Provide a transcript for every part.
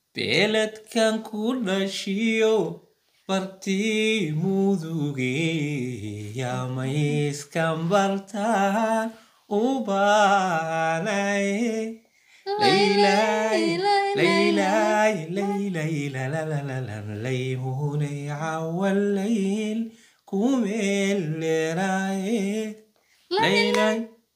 beeladkan ku dhashiyo bartii muduge yamayskan bartaan u baanaye laylay laylay laylay lalalalalaymunay cawalayl kumeeleraye laylay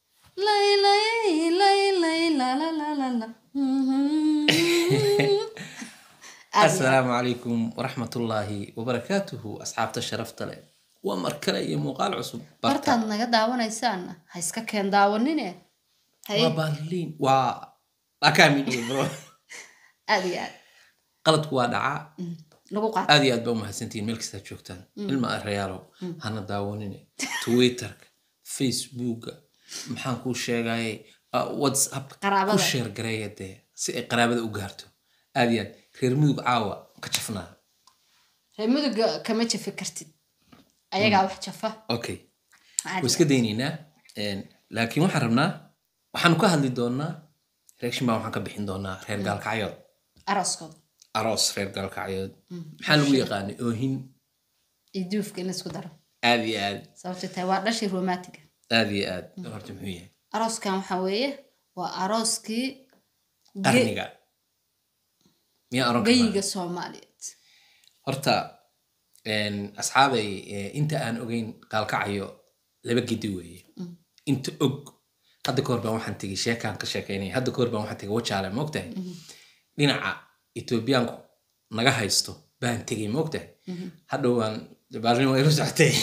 asalaamu calaykum waraxmatullaahi wabarakaatuhu asxaabta sharafta leh waa mar kale iyo muuqaal cusub bartaad naga daawanaysaana ha iska keen daawanine haye waa baarliin waa akaamidhiyo bro aad iyo aad qaladku waa dhacaa Mm, lagu qaata aad iyo aad baa umahadsantihiin meel kastaad joogtaan ilma reyaalo hana daawanine twitterka facebooka maxaan kuu sheegayay uh, whatsapp ku Qaraabada. sheer gareeya dee si ay qaraabada u gaarto aad iyo aad reer mudug caawa ka jafnaa reer muduga kama jafi kartid ayagaa wax jafa okay Caadi waa iska daynaynaa Een, laakiin waxaan rabnaa waxaanu ka hadli doonaa reaction baa waxaan ka bixin doonaa reer gaalkacyood arooskooda aroos reer gaalkacyood maxaa lagu yaqaanay oohin iyo duufka in laisku daro aad iyo aad sababta tahay waa dhashii romantiga aad iyo aad horta muxuu yahay arooskan waxaa weeye waa arooskii ge- qarniga miyaa oran karnaa geyiga soomaaliyeed horta een, asxaabay eh, inta aan ogeyn gaalkacayo laba gedi weeye inta og hadda kahor baan waxaan tegay sheekaan ka sheekeynaya hadda kahor baan waxaan tegay wajaale maogtahay dhinaca etoobiyaanku naga haysto baan tegay maogtahay hadhow waan baalin way u socotay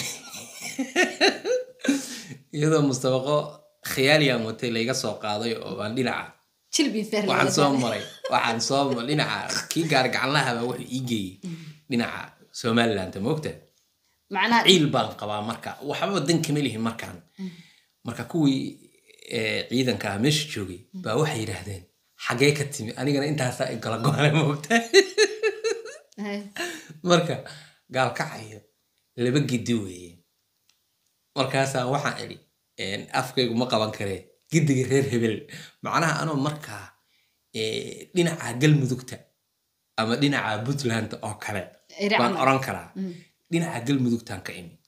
iyadoo mustabaqo khiyaaliyan watay layga soo qaaday oo baan dhinaca jilbi feer waxaan soo maray waxaan soo maray dhinaca kii gaari gacanlahaba wuxuu ii geeyey dhinaca somaliland maogtahay macnaha ciil baan qabaa marka waxba dan kama lihin markaan marka kuwii eh, ciidanka ah meesha joogay baa waxay yidhaahdeen xagee ka timi anigana intaasaa i gala go'ane moogtahay Haye. marka gaalkacayo laba gidi weeye markaasaa waxaan idhi een, afkaygu ma qaban karee gidiga reer hebel macnaha anoo markaa eh, dhinaca galmudugta ama dhinaca puntland oo kale Iri baan camal. oran karaa dhinaca galmudugtaan ka imi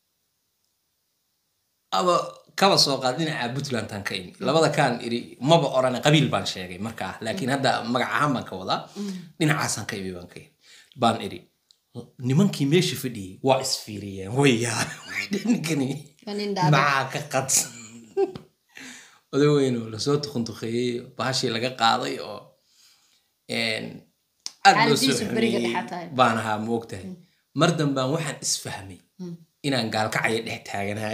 aba kaba soo qaad dhinaca puntlandtaan ka imi labada kaan iri maba orane qabiil baan sheegay markaa laakiin hadda magac ahaan baan ka wadaa dhinacaasaan ka imi baan ka imi baan iri nimankii meesha fadhiyey waa isfiiriyeen way yaabeen ninkani Waa nin dhaadhac. maxaa ka qadsan oday weynoo lasoo tukuntukeeyey baashii laga qaaday oo een, aad loo soo Xaaladiisu beriga xumeeyey dhexa tahay. baan ahaa moogtahay mar dambaan waxaan isfahmay inaan gaalkacaya dhex taaganahay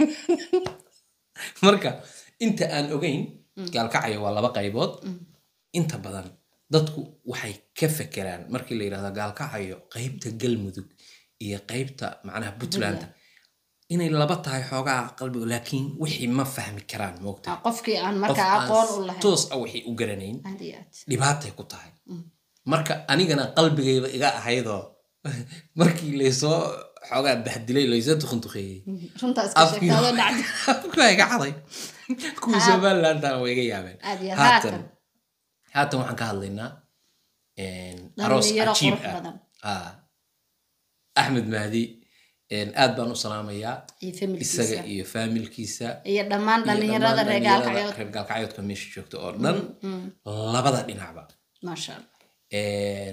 marka inta aan ogeyn gaalkacaya waa laba qaybood inta badan dadku waxay ka fekeraan markii la yidhahdo gaalkacayo qaybta galmudug iyo qaybta macnaha puntland inay laba tahay xoogaa qalbiga laakiin wixii ma fahmi karaan moogtahay Ah, qofkii aan Qof markaa aan aqoon u lahayn toos ah waxay u garanayn aad iyo aad dhibaatay ku tahay marka anigana qalbigayba iga ahaydoo markii laysoo xoogaa bahdilay laysoo tukuntukeeyey runtaa iska sheegtaadoo dhacdi afkaa iga caday kuwii somalilandana way iga yaabeen Aad iyo haatan haatan. haatan waxaan ka hadlaynaa een, aroos dhalinyaro cajiib qurux ah badan Ah. axmed mahdi een, aad baan u salaamayaa iyo isaga familkiisa iyo faamilkiisa iyo dhammaan iyo dhalinyarada dhammaan reer dhalinyarada gaalkacyood reer gaalkacyoodka meesha joogta oo dhan labada dhinacba maasha allah Een,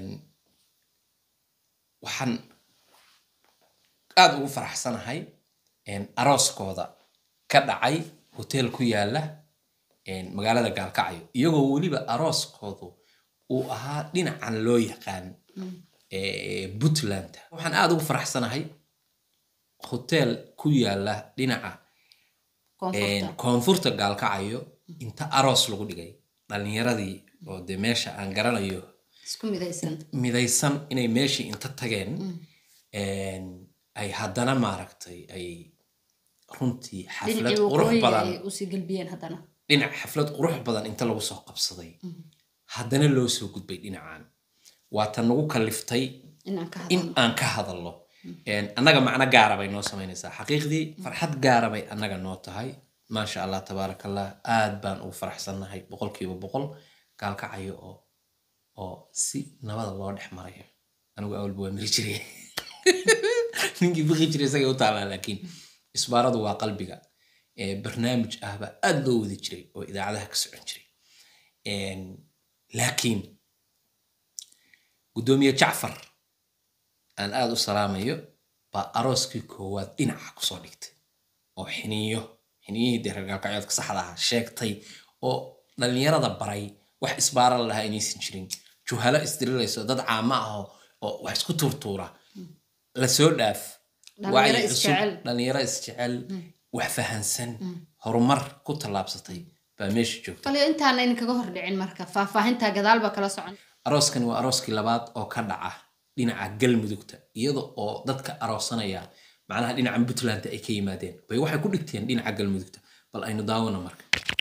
waxaan aada ugu faraxsanahay een, arooskooda ka dhacay hotel ku yaala een, magaalada gaalkacyo iyagoo weliba arooskoodu uu ahaa dhinacan loo yaqaan ee, puntland waxaan aada ugu faraxsanahay hotel ku yaala dhinaca koonfurta koonfurta gaalkacayo inta aroos lagu dhigay dhalinyaradii oo de meesha aan garanayo isku midaysan midaysan inay meeshii inta tageen een, ay haddana maaragtay ay runtii xaflad dhinacii qurux waqooyiga badan ay usii galbiyeen haddana dhinac xaflad qurux badan inta lagu soo qabsaday haddana loo soo gudbay dhinacan waa tan nagu kaliftay inaan ka in hadalno aan ka hadalno Een, annaga macno gaara bay noo samaynaysaa xaqiiqdii farxad gaara bay annaga noo tahay maasha allah tabaaraka allah aad baan ugu faraxsannahay boqolkiiba boqol gaalkacayo oo oo si nabada loo dhex marayo anigu awalba waa mari jiray ninkii baqi jiray isagay u taalaa laakiin isbaaradu waa qalbiga ee barnaamij ahba aad loo wadi jiray oo idaacadaha ka socon jiray Een, laakiin guddoomiye jacfar aan aada u salaamayo baa arooskii koowaad dhinaca kusoo dhigtay oo xiniyo xiniyihii dee reer gaalkacyoodka saxda ah sheegtay oo dhallinyarada baray wax isbaara la lahaa inaysan jirin juhalo isdirilayso dad caamo ah oo- oo wax isku tuurtuura lasoo dhaaf Dhallinyaro wacyi cusub, isjecel. dhallinyaro isjecel wax fahansan horumar ku tallaabsatay baa meesha joogta bal intaana idinkaga hor dhicin marka faahfaahinta gadaal baa kala socon arooskani waa arooskii labaad oo ka dhaca dhinaca galmudugta iyada oo dadka aroosanaya macnaha dhinaca puntland ay ka yimaadeen bay waxay ku dhigteen dhinaca galmudugta bal aynu daawano marka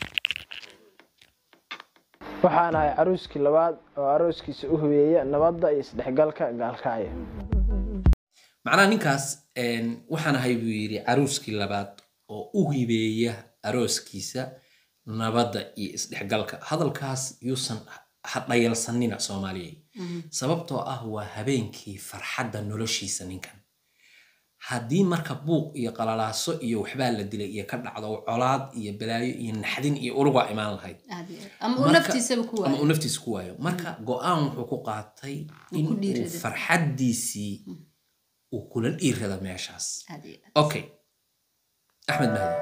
waxaan ahay caruuskii labaad oo arooskiisa u hubeeya nabadda iyo isdhexgalka gaalkacyo macnaha ninkaas een, waxaan ahay buu yidhi caruuskii labaad oo u hibeeya arooskiisa nabadda iyo isdhexgalka hadalkaas yuusan ha dhayalsanina soomaaliya sababtoo ah waa habeenkii farxadda noloshiisa ninkan haddii marka buuq iyo qalalaaso iyo waxbaa la dilay iyo ka dhacdo colaad iyo balaayo iyo naxdin iyo urugaa imaan lahayd aad iyo aad. ama uu Marka- naftiisaba ku ama uu waayo naftiisa ku waayo marka go-aan wuxuu ku qaatay in ku uu dhiirrado. farxaddiisii uu kula dhiirrada meeshaas aad iyo aad. okay axmed mahdi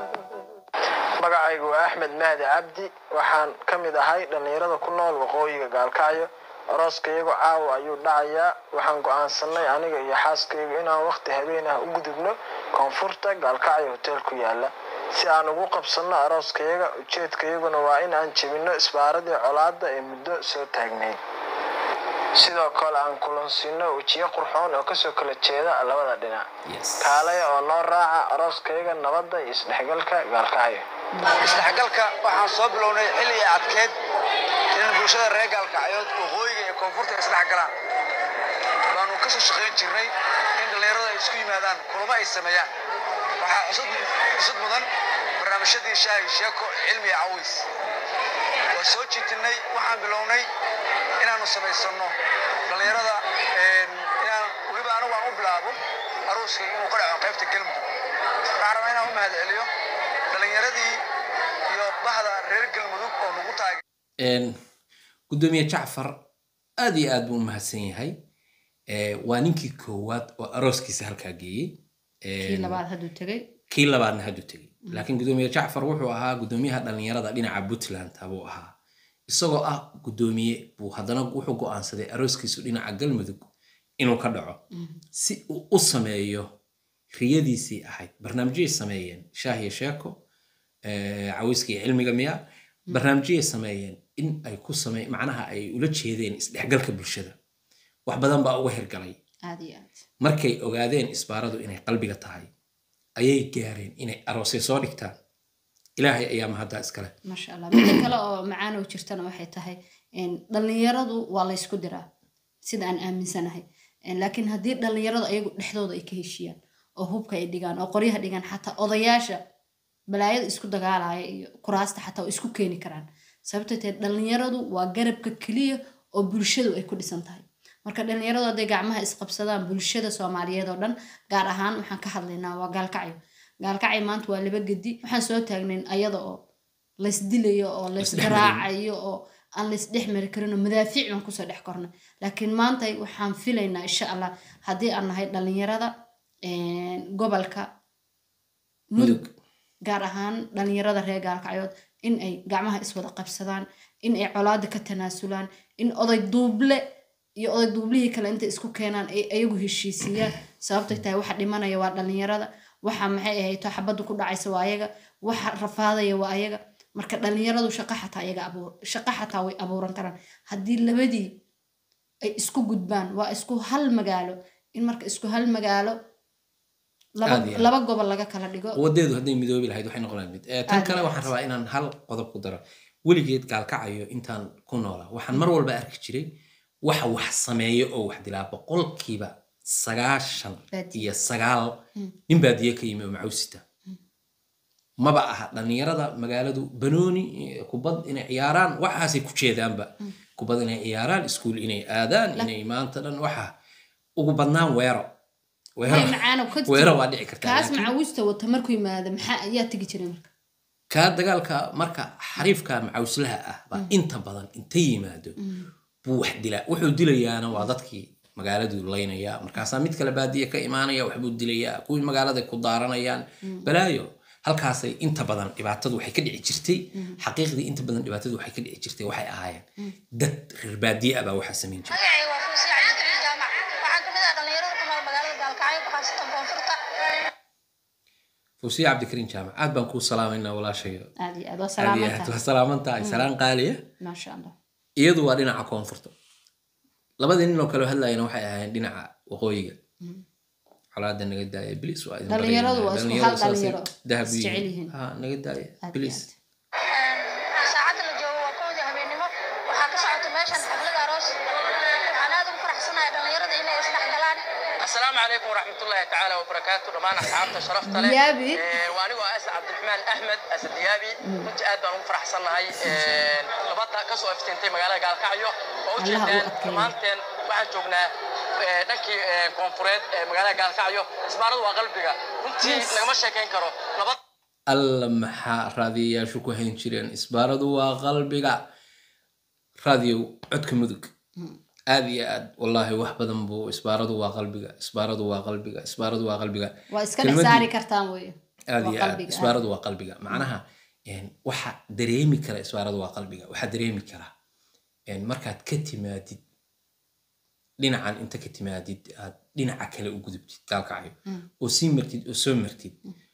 magacaygu waa axmed mahdi cabdi waxaan ka mid ahay dhallinyarada ku nool waqooyiga gaalkacyo arooskaygu caawa ayuu dhacayaa waxaan go'aansanay aniga iyo xaaskaygu inaan waqti habeen ah u gudubno koonfurta gaalkacyo hotel ku yaala si aan ugu qabsanno arooskayaga ujeedkayaguna waa in aan jebinno isbaaradii colaadda ee muddo soo taagnayd sidoo kale aan kulansiino wejiyo qurxoon oo kasoo kala jeeda labada dhinac yes kaalaya oo noo raaca arooskayga nabadda iyo isdhexgalka gaalkacyo isdhexgalka waxaan soo bilownay xilli ay adkeed in bulshada reer gaalkacyood waqooyiga iyo koonfurta ay isdhex galaan baanu ka soo shaqayn jirnay in dhallinyarada ay isku yimaadaan kulamo ay sameeyaan waxaa cusub cusub mudan barnaamijyadii shaahi sheeko cilmi iyo cawiis waa soo jiitinay waxaan bilownay inaanu samaysano dhallinyarada een, inaan weliba anigu aan u bilaabo aruuska inuu ka dhaco qaybta galmudug waxaan rabaa inaan u mahadceliyo dhallinyaradii iyo bahda reer galmudug oo nagu taagay Een, guddoomiye jacfar aad iyo aad buu u mahadsan yahay Ee, waa ninkii koowaad oo arooskiisa halkaa geeyey Een, kii labaad hadduu tegay kii labaadna hadduu tegey laakiin guddoomiye jacfar wuxuu ahaa guddoomiyaha dhallinyarada dhinaca puntland buu ahaa isagoo ah guddoomiye buu haddana wuxuu go'aansaday arooskiisu dhinaca galmudug inuu ka dhaco si uu u sameeyo riyadiisii ahayd barnaamijyay sameeyeen shaahiya sheeko eh, caweyska iyo cilmiga miya barnaamijyay sameeyeen in ay ku same macnaha ay ula jeedeen isdhexgalka bulshada wax badan baa uga hirgalay aad iyo aad markay ogaadeen isbaaradu inay qalbiga tahay ayay gaareen inay aroosya soo dhigtaan ilaahay ayaa mahaddaa iskale maasha allah midda kale oo macaan oo jirtana waxay tahay een, dhallinyaradu waa laysku diraa sida aan aaminsanahay Een, laakiin haddii dhallinyaradu ayagu dhexdooda ay ka heshiiyaan oo hubka ay dhigaan oo qoryaha dhigaan xataa odayaasha balaayada isku dagaalaya iyo kuraasta xataa oo isku keeni karaan sababtoo tahay dhallinyaradu waa garabka keliya oo bulshadu ay ku dhisan tahay marka dhallinyaradu hadday gacmaha isqabsadaan bulshada soomaaliyeed oo dhan gaar ahaan waxaan ka hadlaynaa waa gaalkacyo gaalkacyo maanta waa laba gedi waxaan soo taagnayn ayada oo laysdilayo oo laysgaraacayo oo aan laysdhex mari karin oo madaafiic baan kusoo dhex kornay laakiin maanta waxaan filaynaa insha allah haddii aan nahay dhallinyarada een, gobolka mudug gaar ahaan dhallinyarada reer gaalkacyood in ay gacmaha iswada qabsadaan in ay colaada ka tanaasulaan in oday duuble iyo oday duublihii kale intay isku keenaan ay ayagu heshiisiiyaan sababtay tahay waxa dhimanaya waa dhallinyarada waxa maxay ahayto xabaddu ku dhacaysa waa ayaga waxa rafaadaya waa ayaga marka dhallinyaradu shaqa xataa ayaga abuur shaqa xataa way abuuran karaan haddii labadii ay isku gudbaan waa isku hal magaalo in marka isku hal magaalo laba, Aad iyo aad. laba gobol laga kala dhigo wadeedu hadday midoobi lahayd waxay noqon lahayd mid Eh, tan Aad kale iyo waxaan aad. rabaa inaan hal qodob ku daro weligeed gaalkacayo intaan ku noolaa waxaan mar walba arki jiray waxa wax sameeyo oo wax dilaa boqolkiiba sagaashan Baadiye. iyo sagaal nin baadiye ka yimi oo macawsita maba aha dhallinyarada magaaladu banooni eh, kubad inay ciyaaraan waxaasay ku jeedaanba kubad inay ciyaaraan iskuul inay aadaan inay maanta dhan waxa ugu badnaan weero weero Hey, macaano ka weero waa dhici kartaa kaas laakiin macawiista wata markuu yimaado maxaa ayaa tegi jiray marka kaa dagaalka marka xariifka macawslaha ah baa inta badan inta yimaado buu wax dilaa wuxuu dilayaana waa dadkii magaaladuu laynaya markaasaa mid kale baadiye ka imaanaya waxbuu dilayaa kuwii magaalada ku daaranayaan balaayo halkaasay inta badan dhibaatadu waxay ka dhici jirtay xaqiiqdii inta badan dhibaatadu waxay ka dhici jirtay waxay ahaayeen dad reer baadiye ah baa waxaa samayn jiray magacayga waa fuusi cabdikariin jaamac waxaan ka mid ah dhallinyarada ku nool magaalada gaalkacyo khaasatan koonfurta fuusiya cabdikariin jaamac aad baan kuu salaamaynaa walaashayo aad iyo aad waa aad iyo aad salaamantahay waa salaaman tahay salaan qaaliya maasha allah iyadu waa dhinaca koonfurta labadii nin oo kale hadlayana waxay ahaayeen dhinaca waqooyiga colaada naga daaya bilis waa idin Dhalinyaradu waa isku hal saasay dhalinyaro, dahab is u jecel yihiin. yihiin. Ha, naga daaya aad iyo bilis aad saacadda la joogo waa kowdii habeenimo waxaa ka socota meeshan xaflad aroos waxaan aad ugu faraxsanahay dhallinyarada inay isdhexgalaan السلام عليكم ورحمة الله تعالى وبركاته دمان أصحابنا شرفت له ديابي. وأنا وأس عبد الرحمن أحمد أسد ديابي كنت قاعد بان فرح صنع هاي لبطة كسو افتنتي مقالة قال كعيو الله وجدان أكبر. مانتين waxaan joognaa eh, dhankii eh, koonfureed ee magaalada gaalkacyo isbaaradu waa qalbiga runtii Yes. lagama sheekayn karo nabad alla maxaa raadiyayaashu ku hayn jireen isbaaradu waa qalbiga raadiyow codka mudug aad iyo aad wallaahi wax badan buu isbaaradu waa qalbiga isbaaradu waa qalbiga isbaaradu waa qalbiga waa iska dhex Kelmaddii- saari kartaan wey aad Waa iyo aad qalbiga, isbaaradu waa qalbiga macnaha een, waxa dareemi kara isbaaradu waa qalbiga waxaa dareemi kara een, markaad ka timaadid dhinacan inta ka timaadid aad dhinaca kale u gudubtid gaalkacyo oo sii martid oo soo martid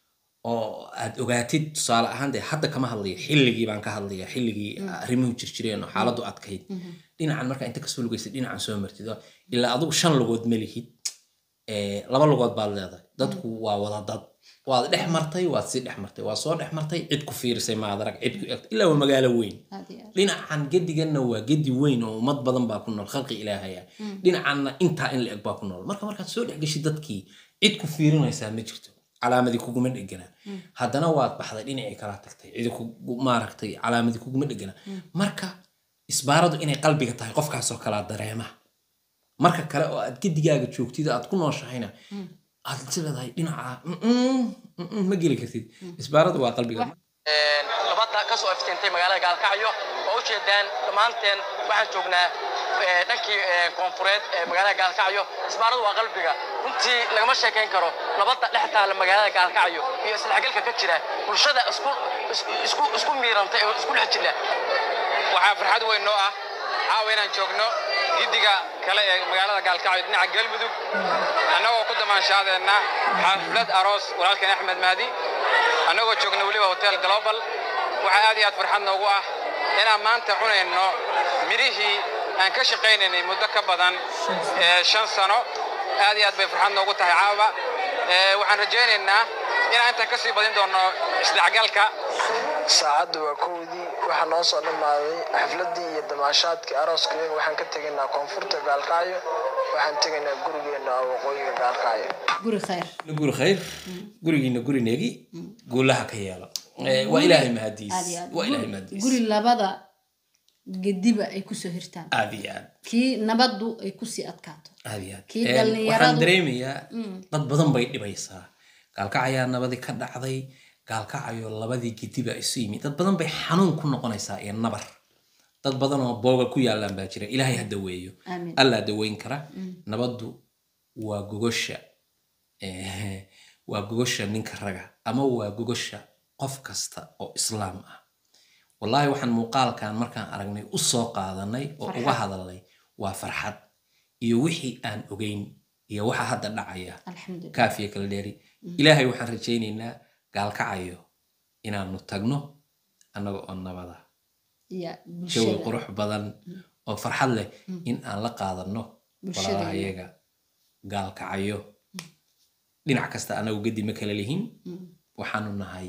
oo aad ogaatid tusaale ahaan dee hadda kama hadlaya xilligii baan ka hadlaya xilligii arrimuhu jirjireen oo xaaladdu adkayd dhinacan markaa inta kasoo lugaysid dhinacan soo martid oo ilaa adigu shan lugood ma lihid ee, laba lugood baad leedahay dadku waa wada dad waad dhex martay waad sii dhex martay waad soo dhex martay cid ku fiirisay maad arag cid ku egtay ilaa waa magaalo weyn aad iyo aad dhinacan gediganna waa gedi weyn oo ummad badan baa ku nool khalqi ilaahaya dhinacanna intaa in la eg baa ku nool marka markaad soo dhex geshid dadkii cid ku fiirinaysaa ma jirto calaamadii kuguma dhegana haddana waad baxday dhinacii kala tagtay cidi kugu maaragtay calaamadii kuguma dhegana marka isbaaradu inay qalbiga tahay qofkaasoo kalaa dareema marka kale oo aad gedigaaga joogtid aad ku nooshahayna aad is leedahay dhinaca "Mm-mm, mm-mm," ma geli kartid isbaaradu waa qalbiga labada kasoo iftintay magaalada gaalkacyo oo ujeedaan dhammaanteen waxaan joognaa eh, dhankii eh, koonfureed ee magaalada gaalkacyo isbaaradu waa qalbiga runtii lagama sheekayn karo nabadda dhex taala magaalada gaalkacyo iyo isdhexgalka ka jira bulshada isku isku- isku isku miirantay oo isku dhex jira waxaa farxad weyn noo ah caawa inaan joogno giddiga kale ee magaalada gaalkacyo dhinaca galmudug annagoo ku damaanshaadeenna xaflad aroos walaalkeen axmed mahdi annagoo joogna weliba hotel global waxaa aad iyo aad farxad noogu ah inaan maanta cunayno midhihii aan ka shaqaynaynay muddo ka badan ee shan sano aad iyo aad bay farxad noogu tahay caawa Ee, waxaan rajaynaynaa inaan intaan kasii badin doono isdhexgalka saacaddu waa kowdii waxaa noo soo dhammaaday xafladdii iyo damaashaadkii arooskayaga waxaan ka tegaynaa koonfurta gaalkacyo waxaan tegaynaa gurigeenna oo waqooyiga gaalkacyo guri khayr guri khayr gurigiina guri neegi guulaha ka yeelo Eh, waa ilaahay mahadiis aad iyo aad waa ilaahay Guri- mahadiis guri labada gediba ay kusoo hirtaan aad iyo aad kii nabaddu ay kusii adkaato aad iyo aad Kii Eh, dhallinyaradu- waxaan dareemayaa dad badan bay dhibaysaa gaalkacayaa nabadii ka dhacday gaalkacayo labadii gediba isu yimi dad badan bay xanuun ku noqonaysaa iyo nabar dad badan oo booga ku yaalaan baa jira ilaahay ha daweeyo Aamin. allaa daweyn kara nabaddu waa gogosha eh, waa gogosha ninka raga ama waa gogosha qof kasta oo islaam ah wallaahi waxaan muuqaalkan markaan aragnay u soo qaadanay oo uga Farxad. hadalnay waa farxad iyo wixii aan ogeyn iyo waxa hadda dhacaya alxamdulilah kaafiya kala dheeri ilaahay waxaan rajaynaynaa gaalkacayo inaanu tagno annaga oo nabada iyo jawi bulshada qurux badan oo farxad leh in aan la qaadano Bulshada walaalahayaga gaalkacayo dhinac kasta anagu gedi ma kala lihin waxaanu nahay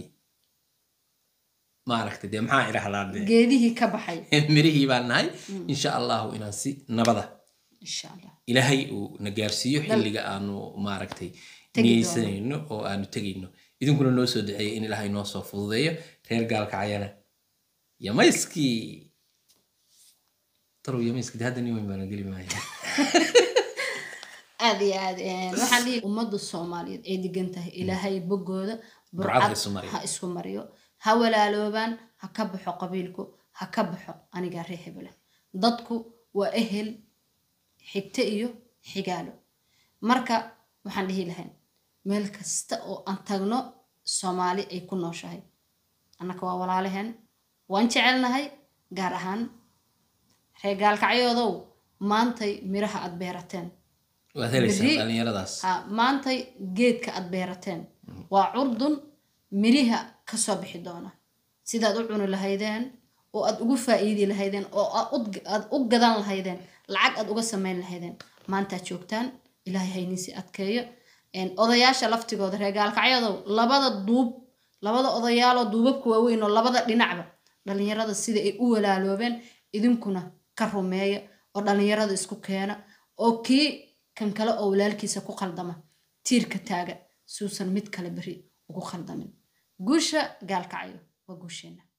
maaragta dee maxaa idhahdaa dee geedihii ka baxay mirihii baan nahay insha allahu inaan si nabada insha allah ilaahay uu na gaarsiiyo xilliga aanu maaragtay Tegi niyeysanayno oo aanu tegayno idinkuna noo soo duceeya in ilaahay noo soo fududeeyo reer gaalkacayana yamayskii tarow yamiiskadi hadda nin weyn baana geli maaya aad iyo aad een, waxaan dhihi ummadda soomaaliyeed ay degan tahay ilaahay bogooda Burcad ha burcad isu mariyo. ha isku mariyo ha walaaloobaan ha ka baxo qabiilku ha ka baxo anigaa ree hebele dadku waa ehel xigto iyo xigaalo marka waxaan dhihi lahayn meel kasta oo aan tagno soomaali ay ku nooshahay annaka waa walaalaheen waan jecelnahay gaar ahaan reer gaalkacyoodow maantay miraha aad beerateen waad helaysaan Berri- dhalinyaradaas ha maantay geedka aad beerateen waa curdun miriha kasoo bixi doona sidaad u cuni lahaydeen oo aad ugu faa'iidi lahaydeen oo aad ud- aad u gadan lahaydeen lacag aad uga samayn lahaydeen maantaad joogtaan ilaahay hayniisi adkeeyo Een, odayaasha laftigooda reer gaalkacyadow labada duub labada odayaaloo duubabka waaweyn oo labada dhinacba dhalinyarada sida ay u walaaloobeen idinkuna ka rumeeya oo dhalinyarada isku keena oo kii kan kale oo walaalkiisa ku qaldama tiirka taaga suusan mid kale beri ugu qaldamin guusha gaalkacyo waa guusheena